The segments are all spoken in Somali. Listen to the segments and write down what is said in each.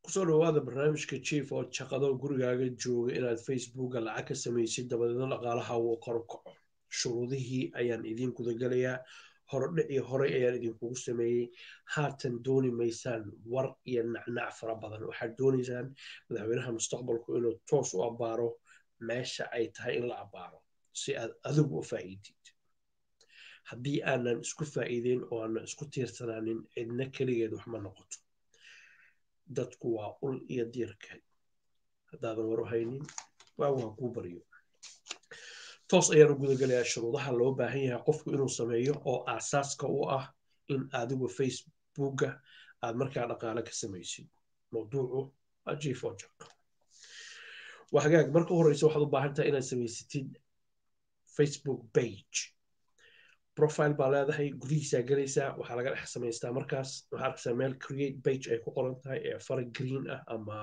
kusoo dhawaada barnaamijka chief oo shaqado gurigaaga jooga inaad facebooka lacag ka samaysid dabadeedna dhaqaalaha uu kor u kaco shuruudihii ayaan idiin gudagelayaa horodhicii horey ayaan idinkugu sameeyey haatan dooni maysaan war iyo nacnac fara badan waxaad doonaysaan madaxweynaha mustaqbalku inuu toos u abbaaro meesha ay tahay in la abbaaro si aad adigu u faa'iidid haddii aanan isku faa'iideyn oo aanan isku tiirsanaanin cidna keligeed wax ma noqoto dadku waa ul iyo diirkeed haddaadan war u haynin waagu ha kuu baryo toos ayaan u gudagelayaa shuruudaha loo baahan yahay qofku inuu sameeyo oo aasaaska u ah in adigu facebooka aad markaa dhaqaale ka samaysid mawduucu waa jifojaq waa hagaag marka horeysa waxaad u baahan tahay inaad samaysatid facebook page profile baa leedahay gudihiisaa gelaysaa waxaa laga dhex samaystaa markaas waxaa arkaysaa meel create page ay ku qoran tahay ee fara green ah ama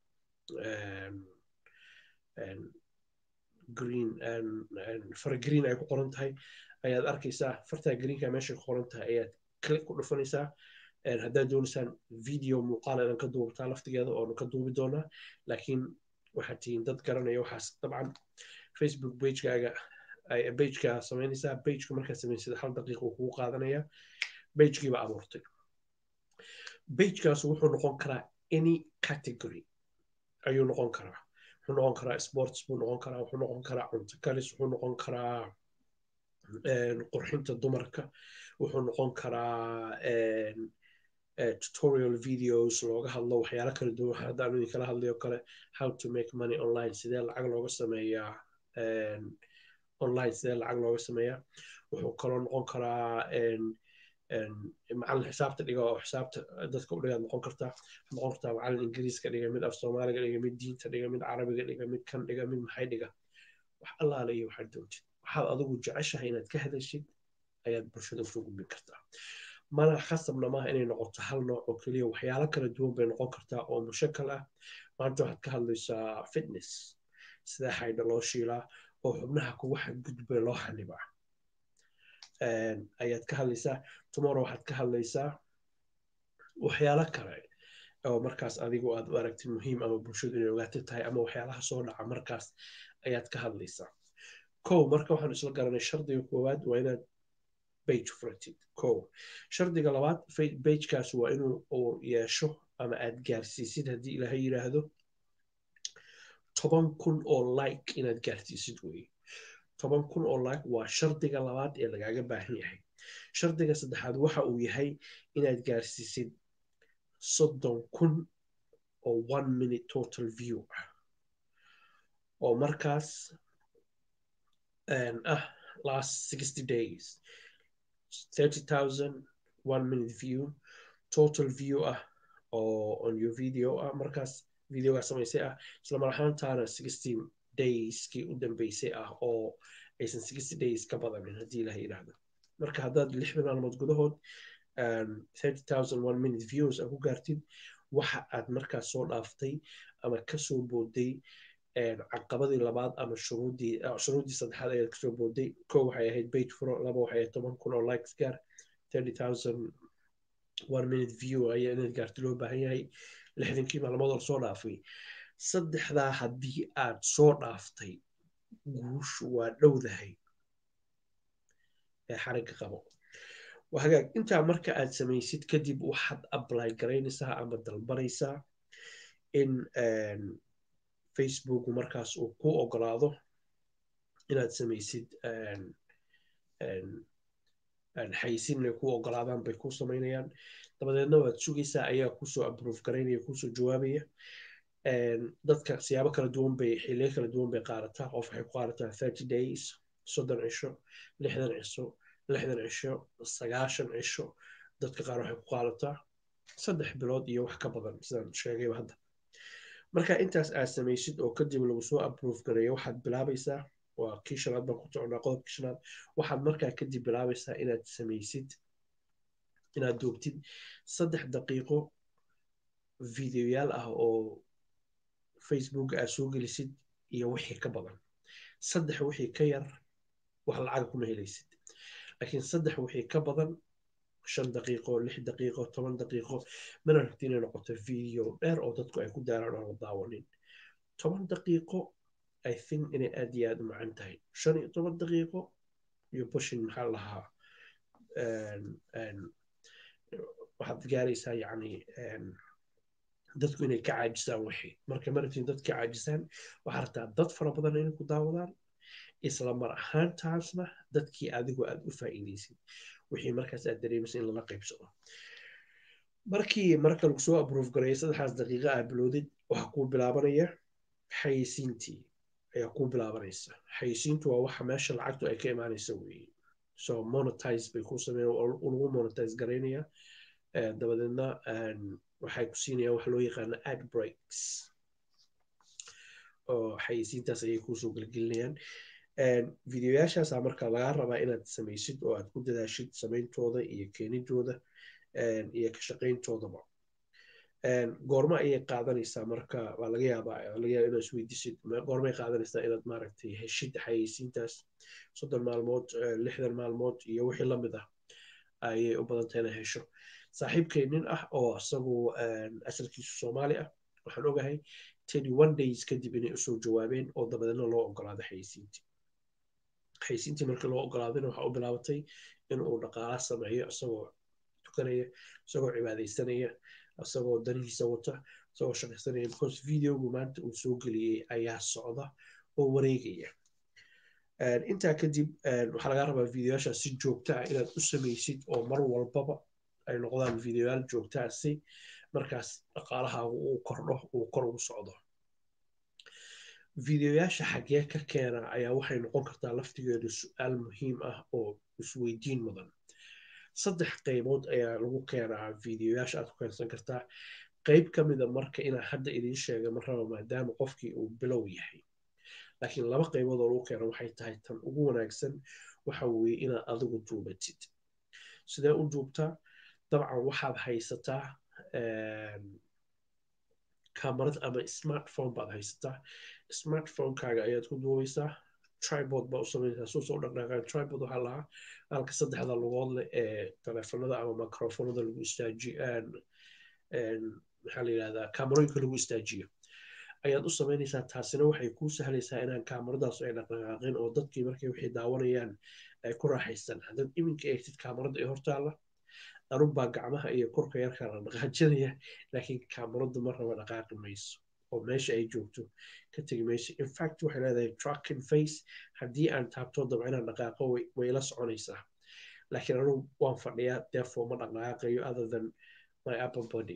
green fara green ay ku qoran tahay ayaad arkaysaa fartaa greenka meeshay ku qoran tahay ayaad click ku dhufanaysaa haddaad doonaysaan video muuqaal inaan ka duubtaa laftigeeda oonu ka duubi doonaa laakiin waxaad tihiin dad garanaya waxaas dabcan facebook pagekaaga bageka samaynaysaa bageka markaad samaysad hal daqiiqa uu kugu qaadanaya bagekiiba abuurtay bagekaas wuxuu noqon karaa any category ayuu noqon karaa wuxuu noqon karaa sports buu noqon karaa wuxuu noqon karaa cunto kalis wuxuu noqon karaa qurxinta dumarka wuxuu noqon karaa tutorial videos looga hadlo waxyaalo kala duwan haddaan idin kala hadlayo kale how to make money online sidee lacag looga sameeyaa online sidee lacag looga sameeyaa wuxuu kaloo noqon karaa macallin xisaabta dhiga oo xisaabta dadka u dhigaad noqon kartaa noqon kartaa macallin ingiriiska dhiga mid af soomaaliga dhiga mid diinta dhiga mid carabiga dhiga mid kan dhiga mid maxay dhiga wax allaale iyo waxaad doontid waxaad adigu jeceshahay inaad ka hadashid ayaad bulshada usoo gudbin kartaa mana khasabna maaha inay noqoto hal nooc oo keliya waxyaalo kala duwan bay noqon kartaa oo mushakal ah maanta waxaad ka hadlaysaa fitness sidee xaydha loo shiilaa oo xubnaha kugu xadgudba loo xanibaa ayaad ka hadlaysaa tomorrow waxaad ka hadlaysaa waxyaalo kale oo markaas adigu aad u aragtid muhiim ama bulshadu inay ogaata tahay ama waxyaalaha soo dhaca markaas ayaad ka hadlaysaa kow marka waxaan isla garanay shardiga koowaad waa inaad bage furatid kow shardiga labaad bagekaas waa inuu uu yeesho ama aad gaarsiisid haddii ilaahay yidhaahdo toban kun oo like inaad gaarsiisid weye toban kun oo like waa shardiga labaad ee lagaaga baahan yahay shardiga saddexaad waxa uu yahay inaad gaarsiisid soddon kun oo one minute total view ah oo markaas ah last sixty days thirty thousand one minute view total view ah oo on your video ah markaas videogaa samaysay ah isla mar ahaantaana sixty dayskii u dambeysay ah oo aysan sixty days ka badanin haddii ilaha yidhaahdo marka haddaad lixdan maalmood gudahood thirty thousand one minute views a ku gaartid waxa aad markaas soo dhaaftay ama kasoo booday caqabadii labaad ama shuruudii shuruuddii saddexaad ayaad kasoo booday ko waxay ahayd bage furo laba waxay ahayd toban kun oo likes gaar thirty thousand one minute view ayaa inaad gaarti loo baahan yahay lixdankii maalmood oo soo dhaafay saddexdaa haddii aad soo dhaaftay guushu waa dhowdahay ee xarigga qabo hagaag intaa marka aad samaysid kadib waxaad apply garaynaysaa ama dalbanaysaa in facebook markaas uu ku ogolaado inaad samaysid xaysin inay ku ogolaadaan bay ku samaynayaan dabadeedna waad sugaysaa ayaa kusoo approve garaynaya kusoo jawaabaya dadka siyaabo kala duwan bay xiliyo kala duwan bay qaadataa qof waxay ku qaadataa thirty days soddon cisho lixdan cisho lixdan cisho sagaashan cisho dadka qaar waxay ku qaadataa saddex bilood iyo wax ka badan sidaan sheegayba hadda marka intaas aad samaysid oo kadib lagu soo approve gareeyo waxaad bilaabaysaa waa kii shanaad baan ku socnaa qodobkii shanaad waxaad markaa kadib bilaabaysaa inaad samaysid inaad duubtid saddex daqiiqo videoyaal ah oo facebook aad soo gelisid iyo wixii ka badan saddex wixii ka yar wax lacaga kuma helaysid laakiin saddex wixii ka badan shan daqiiqo lix daqiiqo toban daqiiqo mana rabti inay noqoto video dheer oo dadku ay ku daaraan oo la daawanin toban daqiiqo i think inay aad iyo aad u macan tahay shan iyo toban daqiiqo iyo bushin maxaa lahaa waxaad gaaraysaa yacni dadku inay ka caajisaan wixii marka marabtiin dad ka caajisaan waxaa rabtaa dad fara badan inay ku daawadaan isla mar ahaantaasna dadkii adigu aad u faa'iidaysid wixii markaas aad dareemaysa in lala qaybsado markii marka lagu soo abrove gareeyo saddexdaas daqiiqa aad bilowdid waxaa kuu bilaabanaya xayisiintii ayaa kuu bilaabanaysa xayisiintu waa waxa meesha lacagtu ay ka imaanaysa weeye so monetize bay ku sameeyan lagu monetize garaynaya dabadeedna waxay ku siinayaan wax loo yaqaano ad breaks oo xayisiintaas ayay kuusoo gelgelinayaan videoyaashaasa marka lagaa rabaa inaad samaysid oo aad ku dadaashid samayntooda iyo keenidooda iyo ka shaqayntoodaba goorma ayay qaadanaysaa marka waa laga yaabaa laga yaaba inaad isweydiisid goormay qaadanaysaa inaad maaragtay heshid xayeysiintaas soddon maalmood lixdan maalmood iyo wixii lamid ah ayay u badan tahay inaad hesho saaxiibkay nin ah oo isagu asalkiisu soomaali ah waxaan ogahay tedi one days kadib inay usoo jawaabeen oo dabadeedna loo ogolaaday xayeysiintii xayeysiintii markii loo ogolaadayna waxaa u bilaabatay in uu dhaqaala sameeyo isagoo tukanaya isagoo cibaadaysanaya isagoo danihiisa wata isagoo shaqaysanaya because videogu maanta uu soo geliyey ayaa socda oo wareegaya intaa kadib waxaa laga rabaa videoyaasha si joogta ah inaad u samaysid oo mar walbaba ay noqdaan videoyaal joogtaa si markaas dhaqaalahaagu uu kordho uu kor ugu socdo videoyaasha xaggee ka keena ayaa waxay noqon kartaa laftigeedu su-aal muhiim ah oo isweydiin mudan saddex qaybood ayaa lagu keenaa videoyaasha aad ku keensan kartaa qayb ka mida marka inaa hadda idiin sheega ma raba maadaama qofkii uu bilow yahay laakiin laba qaybood oo lagu keena waxay tahay tan ugu wanaagsan waxa weeye inaad adigu duubatid sidee u duubtaa dabcan waxaad haysataa kamarad ama smartphone baad haysataa smartphonekaaga ayaad ku duubaysaa tribod baa u sameynaysaa soo soo dhaqdhaqaan tribod waxaa lahaa halka saddexda lugood leh ee telefonada ama microfonada lagu istaajiyo maxaa la yidhahdaa kamarooyinka lagu istaajiyo ayaad u samaynaysaa taasina waxay kuu sahlaysaa inaan kaamaradaas ay dhaqdhaqaaqin oo dadkii markay waxay daawanayaan ay ku raaxaystaan haddaad iminka eegtid kaamarada ee hortaalla anubbaa gacmaha iyo korka yarka la dhaqaajinaya laakiin kaamaradu ma raba dhaqaaqi mayso oo meesha ay joogto ka tegi mayso infact waxay leedahay tracking face haddii aan taabto dabca inaan dhaqaaqo way la soconaysaa laakiin anugu waan fadhiyaa therefore ma dhaqaaqayo other than my upper body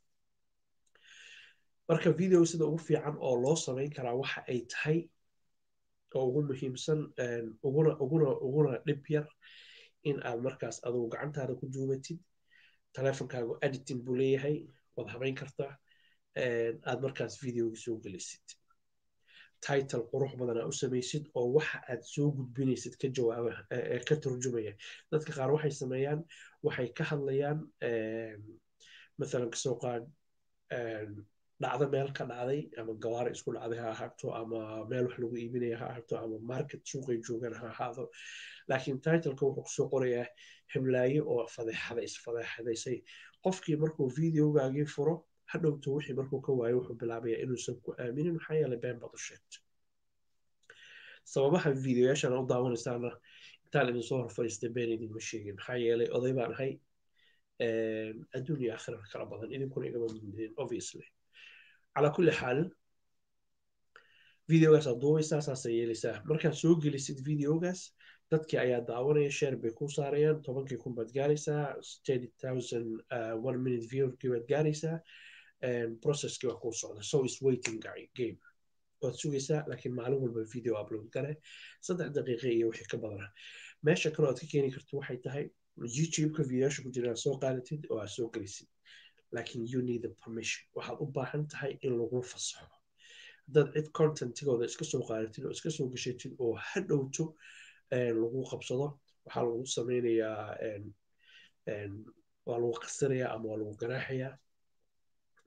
marka video sida ugu fiican oo loo samayn karaa waxa ay tahay oo ugu muhiimsan uguna uguna uguna dhib yar in aad markaas adugu gacantaada ku duubatid teleefonkaagu editing buu leeyahay waad habayn kartaa aad markaas videoga soo gelisid title qurux badan aa u samaysid oo waxa aad soo gudbinaysid ka jawaaba ka turjumaya dadka qaar waxay sameeyaan waxay ka hadlayaan mathalan kasoo qaad dhacdo meel ka dhacday ama gawaari isku dhacday ha ahaato ama meel wax lagu iibinaya ha ahaato ama market suuqay joogaan ha ahaado laakiin titleka wuxuu kusoo qorayaa hiblaayo oo fadeexada isfadeexadaysay qofkii markuu videogaagii furo hadhowto wixii markuu ka waayo wuxuu bilaabaya inuusan ku aaminin maxaa yeelay been baad u sheegto sababaha videoyaashan u daawanaysaana intaan idin soo hor fadhiistay been idinma sheegin maxaa yeelay oday baan ahay adduun iyo aakhira kala badan idinkuna igama mudin obviously calaa kulli xaal videogaas aad duubaysaa saasay yeelaysaa markaad soo gelisid videogaas dadkii ayaa daawanaya share bay ku saarayaan tobankii kun baad gaaraysaa thirty thousand one minute viewkii baad gaaraysaa processkii waa kuu socda so is waiting game waad sugaysaa laakiin maalin walba video upload gale saddex daqiiqa iyo wixii ka badana meesha kaloo aad ka keeni karto waxay tahay youtube-ka videoyaasha ku jira soo qaadatid oo aad soo gelisid laakiin you need the permission waxaad u baahan tahay in lagu fasaxo haddaad cid contentigooda iska soo qaadatid oo iska soo gashatid oo hadhowto lagu qabsado waxaa lagu sameynayaa waa lagu qasinayaa ama waa lagu ganaaxayaa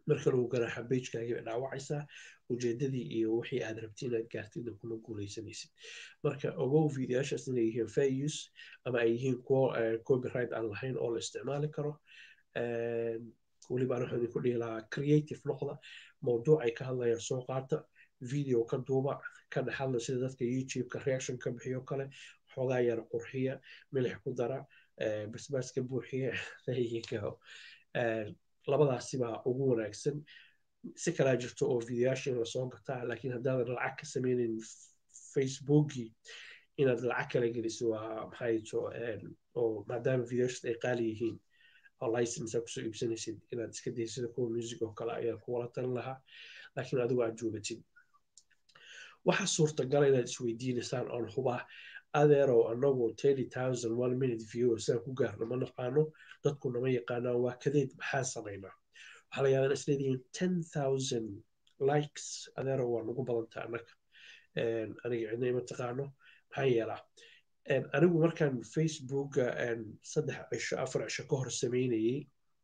marka lagu garaaxa bejkaagii bay dhaawacaysaa ujeedadii iyo wixii aad rabti inaad gaartidna kuma guuleysanaysid marka ogow videoyaashaas inay yihiin fair use ama ay yihiin kuwo copyright aan lahayn oo la isticmaali karo weliba waxaan idinku dhihi lahaa creative noqda mawduuc ay ka hadlayaan soo qaata video ka duuba ka dhexadla sida dadka youtube-ka reaction ka bixiyo kale xoogaa yara qurxiya milix ku dara basbaaska buuxiya labadaasi baa ugu wanaagsan si kalaa jirto oo videoyaasha in lasoo gataa laakiin haddaadan lacag ka sameynin facebookii inaad lacag kala geliso waa maxay to oo maadaama videoyaashas ay qaali yihiin oo license kusoo iibsanaysid inaad iska daysid sida kuwa music oo kale ayaan kuwala talin lahaa laakiin adigu aad joogatid waxaa suurtagala inaad isweydiinaysaan oon hubaa adeerow anagu thirty thousand one minute view sidaan ku gaarno ma naqaano dadku nama yaqaanaan waa kadeed maxaa samaynaa waxaa la yaabaa isleedihiin ten thousand likes adeerow waa nagu badanta annaga aniga cidna ima taqaano maxaa yeelaa anigu markaan facebooka saddex cisho afar cisho ka hor sameynayey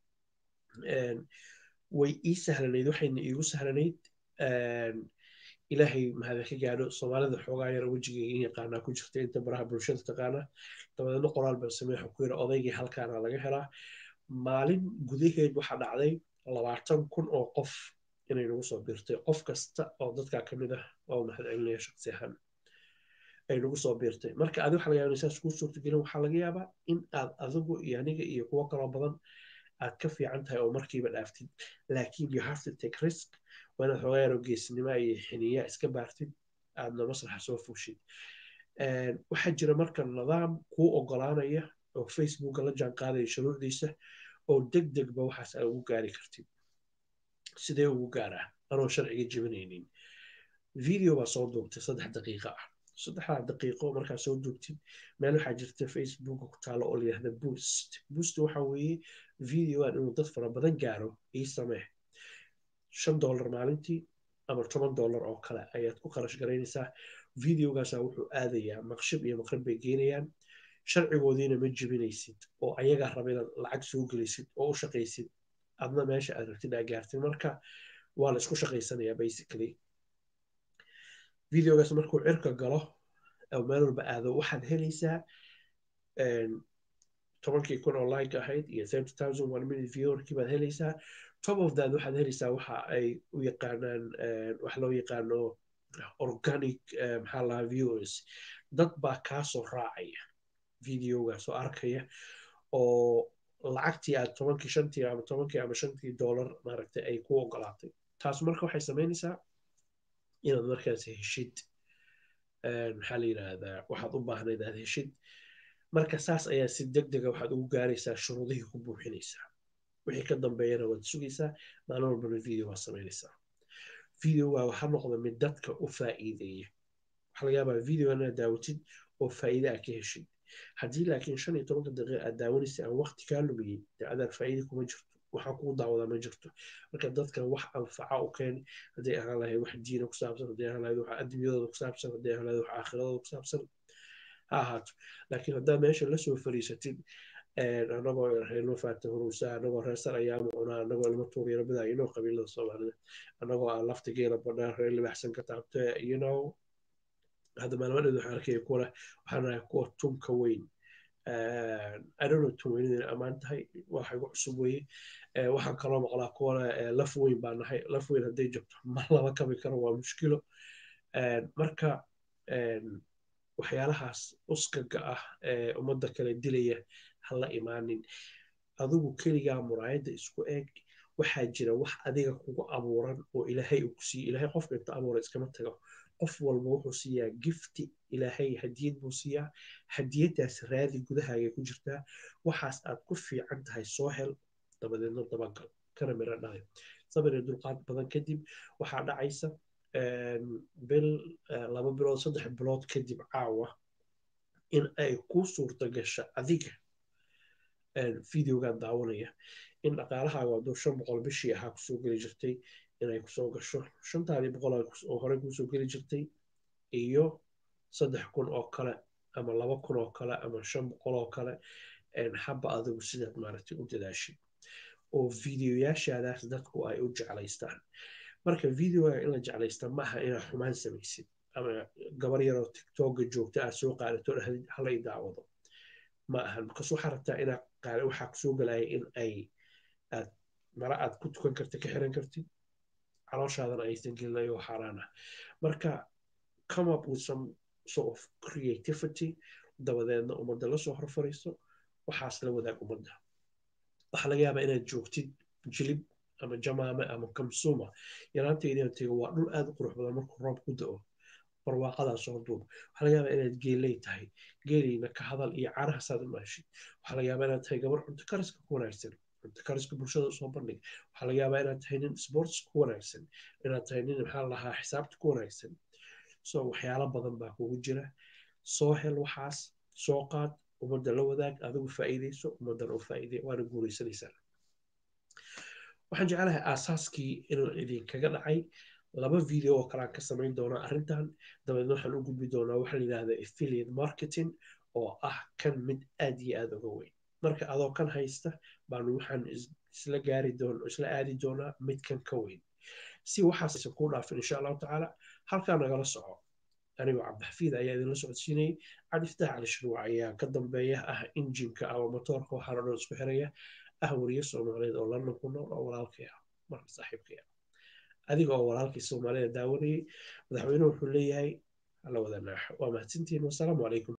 way ii sahlanayd waxayna iigu sahlanayd ilaahay mahada ka gaadho soomaalida xoogaa yar wejigayga in yaqaanaa ku jirta inta baraha bulshada taqaana dabadeedna qoraal baan sameexa ku yira odaygii halkaana laga helaa maalin gudaheed waxaa dhacday labaatan kun oo qof inay nagu soo biirtay qof kasta oo dadkaa ka mid ah oo mahad celinaya shaqsi ahaan ay nagu soo biirtay marka adi waxa laga yaaba saas kuu suurtagelin waxaa laga yaabaa in aad adigu iyo aniga iyo kuwo kaloo badan aad ka fiican tahay oo markiiba dhaaftid laakiin you have to take risk waa inaad xoogaa yaroo geesnimo iyo xiniya iska baartid aadna masraxa soo fuushid waxaa jira marka nidaam kuu ogolaanaya oo facebooka la jaan qaadaya shuruucdiisa oo deg degba waxaas aad ugu gaari kartid sidee ugu gaaraa anoo sharciga jebinaynin video baa soo duubtay saddex daqiiqa ah saddexdaa daqiiqo markaa soo duubtid meel waxaa jirta facebooka ku taalo oo layihahda boost boost waxa weeye videoan inuu dad fara badan gaaro ii samee shan dollar maalintii ama toban dollar oo kale ayaad ku kharash garaynaysaa videogaasa wuxuu aadayaa maqshib iyo maqrib bay geenayaan sharcigoodiina ma jebinaysid oo ayagaa raba inaad lacag soo gelaysid oo u shaqaysid adna meesha aad rabtid aa gaartid marka waa la isku shaqaysanayaa basically videogaas markuu cirka galo oo meel walba aado waxaad helaysaa tobankii kun oo like ahayd iyo thirty thousand one minute viewerkii baad helaysaa top of that waxaad helaysaa waxa ay u yaqaanaan wax loo yaqaano organic maxaa lahaa viewers dad baa kaasoo raacaya videogaas oo arkaya oo lacagtii aad tobankii shantii ama tobankii ama shantii dollar maaragtay ay ku ogolaatay taas marka waxay samaynaysaa inaad markaas heshid maxaa la yidhaahdaa waxaad u baahnayd aad heshid marka saas ayaa si deg dega waxaad ugu gaaraysaa shuruudihii ku buuxinaysaa wixii ka dambeeyana waad sugaysaa maalin walbana video waad samaynaysaa videoga waxaa noqda mid dadka u faa'iideeya waxaa laga yaabaa videoga inaad daawatid oo faa'iide aad ka heshid haddii laakiin shan iyo tobanka daqiiqa aad daawanaysa aan waqti kaa lumiyey dee adaar faa'iide kuma jirto waxaan kugu daawadaa ma jirto marka dadkan wax anfaca u keeni hadday ahaan lahayd wax diina ku saabsan hadday ahaan lahayd wax adduunyadooda ku saabsan hadday ahaan lahayd wax aakhiradooda ku saabsan ha ahaato laakiin haddaa meesha lasoo fariisatid anagoo reerno faata huruusa anagoo reesar ayaamu cunaa anagoo ilmo tuuryaro bidaa inoo qabiilada soomaalida anagoo aan lafta geela badhaa reer libaxsan ka taabte you know hadda maalmadheed waxaan arkaya kuwa waxaan ahay kuwa tunka weyn adono tun weyn inay ammaan tahay waxa igu cusub weye waxaan kaloo maqlaa kuwana laf weyn baa nahay laf weyn hadday jabto ma lama kabi karo waa mushkilo marka waxyaalahaas uskaga ah ee ummadda kale dilaya hala imaanin adigu keligaa muraayadda isku eeg waxaa jira wax adiga kugu abuuran oo ilaahay uu ku siiye ilaahay qofka inta abuura iskama tago qof walba wuxuu siiyaa gifti ilaahay hadiyad buu siiyaa hadiyadaas raadi gudahaaga ku jirtaa waxaas aad ku fiican tahay soo hel dabadeedna dabagal kana miro dhalay sabir iyo dulqaad badan kadib waxaa dhacaysa bil laba bilood saddex bilood kadib caawa in ay ku suurta gasha adiga videogan daawanaya in dhaqaalahaaga hadduu shan boqol bishii ahaa kusoo geli jirtay inay kusoo gasho shantaadii boqol oo horey kusoo geli jirtay iyo saddex kun oo kale ama laba kun oo kale ama shan boqol oo kale haba adigu sidaad maaragtay u dadaashid oo videoyaashaadaas dadku ay u jeclaystaan marka videoga in la jeclaysta maaha inaad xumaan samaysid ama gabar yaroo tiktoka joogta aad soo qaadato dhahdid halay daawado ma ahan markaas waxaa rabtaa inaad qaada waxaa kusoo galaya in ay aad mara aad ku tukan karta ka xiran kartid calooshaadana aysan gelinayo xaaraan ah marka come up with some sort of creativity dabadeedna ummadda lasoo horfariisto waxaas la wadaag ummadda waxaa laga yaabaa inaad joogtid jilib ama jamaame ama kamsuma yaraanteydina tego waa dhul aad u qurux badan markuu roob ku da'o barwaaqadaa soo duub waxaa laga yaabaa inaad geeley tahay geeleyna ka hadal iyo caarahaasaad u maashid waxaa laga yaabaa inaad tahay gabar cunto kariska ku wanaagsan cunto kariska bulshada usoo bandhig waxaa laga yaabaa inaad tahay nin sports ku wanaagsan inaad tahay nin maxaa lahaa xisaabta ku wanaagsan so waxyaalo badan baa kugu jira soo hel waxaas soo qaad ummadda la wadaag adigu faa'iidayso ummaddana u faa'iiday waana guuraysanaysaa waxaan jeclahay aasaaskii in idinkaga dhacay laba video oo kalean ka samayn doonaa arrintan dabeedna waxaan u gudbi doonaa waxa la yidhahda affiliate marketing oo ah kan mid aad iyo aad uga weyn marka adoo kan haysta baanu waxaan isla gaari doon isla aadi doonaa mid kan ka weyn si waxaas kuu dhaafin insha allahu tacaala halkaa nagala soco anigoo cabdixafiid ayaa idinla socodsiinayay cabdifataax cali shruuc ayaa ka dambeeya ah injinka ama motoorka waxaana dhan isku xiraya ah wariye soomaaliyeed oo london ku nool oo walaalkay ah marka saaxiibkay ah adiga oo walaalkii soomaalida daawanayay madaxweynuhu wuxuu leeyahay hala wada naaxo waa mahadsantihiin wasalaamu calaykum